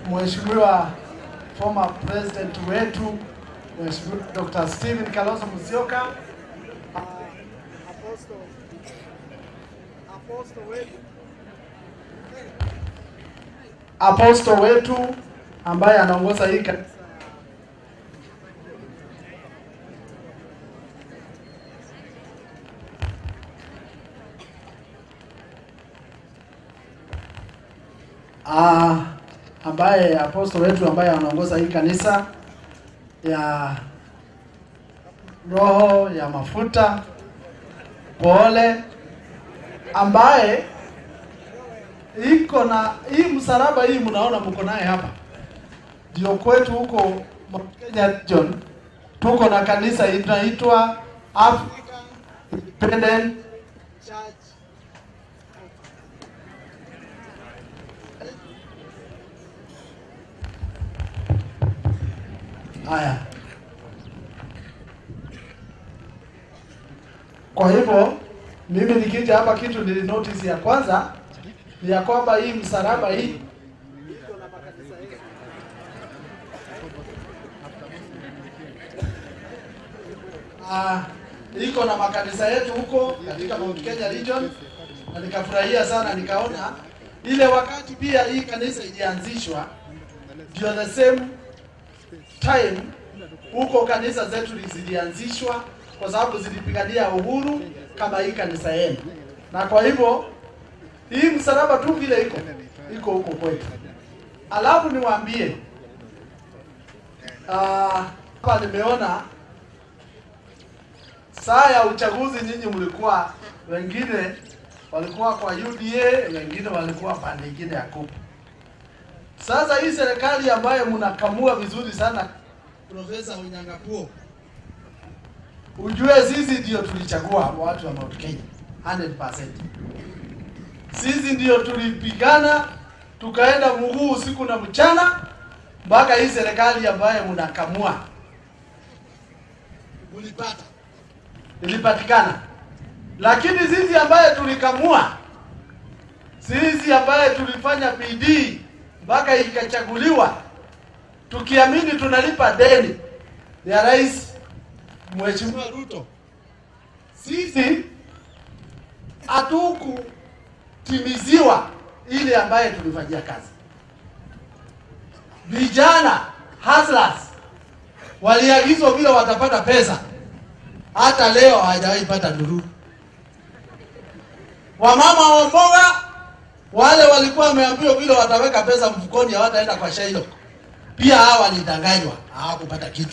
Mheshimiwa former president wetu Mheshimiwa Dr. Stephen Kalonzo Musyoka apostle wetu ambaye anaongoza hii kanisa Ah, ambaye apostle wetu ambaye anaongoza hii kanisa ya roho ya mafuta pole, ambaye iko na hii msalaba hii mnaona mko naye hapa, ndio kwetu huko Mount Kenya John, tuko na kanisa inaitwa African Independent Church Haya, kwa hivyo mimi nikija hapa, kitu nili notice ya kwanza ni ya kwamba hii msalaba hii Ah, iko na makanisa yetu huko katika Mount Kenya region, na nikafurahia sana, nikaona ile wakati pia hii kanisa ilianzishwa ndio the same time huko kanisa zetu zilianzishwa kwa sababu zilipigania uhuru kama hii kanisa yenu, na kwa hivyo hii msalaba tu vile iko iko huko kwetu. Alafu niwaambie ah, hapa nimeona saa ya uchaguzi, nyinyi mlikuwa wengine walikuwa kwa UDA, wengine walikuwa pande nyingine ya kupu. Sasa hii serikali ambayo mnakamua vizuri sana, Profesa Onyangapuo, ujue sisi ndio tulichagua watu wa Mount Kenya 100%. Sisi ndio tulipigana tukaenda mguu usiku na mchana mpaka hii serikali ambayo mnakamua ulipata ilipatikana, lakini sisi ambaye tulikamua, sisi ambaye tulifanya bidii mpaka ikachaguliwa tukiamini tunalipa deni ya rais Mheshimiwa Ruto, sisi hatukutimiziwa ile ambaye tulifanyia kazi. Vijana hustlers waliagizwa vile watapata pesa, hata leo hawajawahi pata ndururu. Wamama wa mboga wale walikuwa wameambiwa vile wataweka pesa mfukoni, hawataenda kwa Shailo. Pia hawa walidanganywa, hawakupata kitu.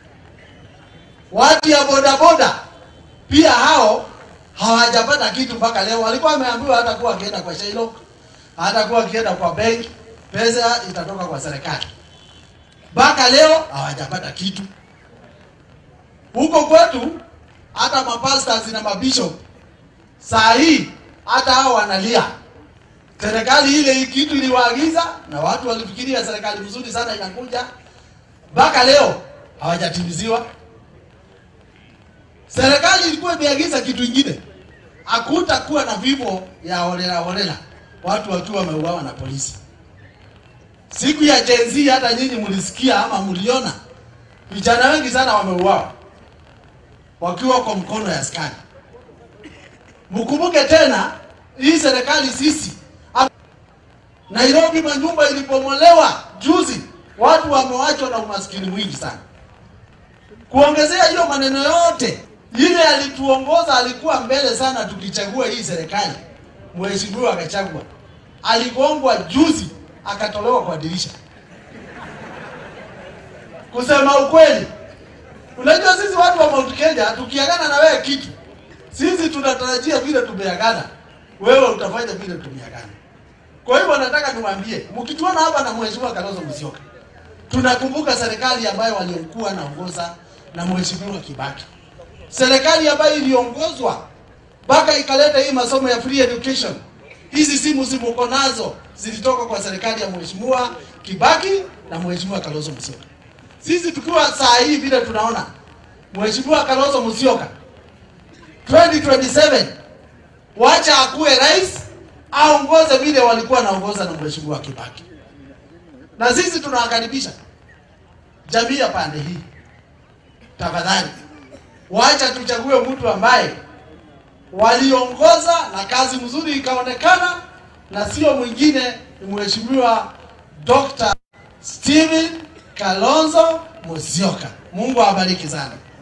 Watu ya bodaboda pia hao hawajapata kitu mpaka leo. Walikuwa wameambiwa hatakuwa wakienda kwa Shailo, hatakuwa wakienda kwa benki, pesa itatoka kwa serikali. Mpaka leo hawajapata kitu. Huko kwetu hata mapastors na mabishop saa hii hata hao wanalia serikali ile hii kitu iliwaagiza na watu walifikiria serikali mzuri sana inakuja, mpaka leo hawajatimiziwa. Serikali ilikuwa imeagiza kitu ingine, hakutakuwa na vifo ya holela holela, watu wakiwa wameuawa na polisi. Siku ya Gen Z, hata nyinyi mlisikia ama mliona, vijana wengi sana wameuawa wakiwa kwa mkono ya askari. Mkumbuke tena hii serikali sisi Nairobi manyumba ilipomolewa juzi, watu wamewachwa na umaskini mwingi sana. Kuongezea hiyo maneno yote, ile alituongoza alikuwa mbele sana tukichagua hii serikali. Mheshimiwa akachagua, aligongwa juzi akatolewa kwa dirisha. Kusema ukweli, unajua sisi watu wa Mount Kenya tukiagana na wewe kitu, sisi tunatarajia vile tumeagana, wewe utafanya vile tumeagana. Kwa hivyo nataka niwaambie, mkituona hapa na Mheshimiwa Kalonzo Musyoka, tunakumbuka serikali ambayo waliokuwa naongoza na Mheshimiwa Kibaki, serikali ambayo iliongozwa mpaka ikaleta hii masomo ya free education. Hizi simu zimuko nazo zilitoka kwa serikali ya Mheshimiwa Kibaki na Mheshimiwa Kalonzo Musyoka. Sisi tukiwa saa hii vile tunaona Mheshimiwa Kalonzo Musyoka 2027 wacha akuwe rais aongoze vile walikuwa naongoza na Mheshimiwa Kibaki. na sisi tunawakaribisha jamii ya pande hii. Tafadhali wacha tuchague mtu ambaye waliongoza na kazi mzuri ikaonekana, na sio mwingine, ni mheshimiwa Dr. Steven Kalonzo Musyoka. Mungu awabariki sana.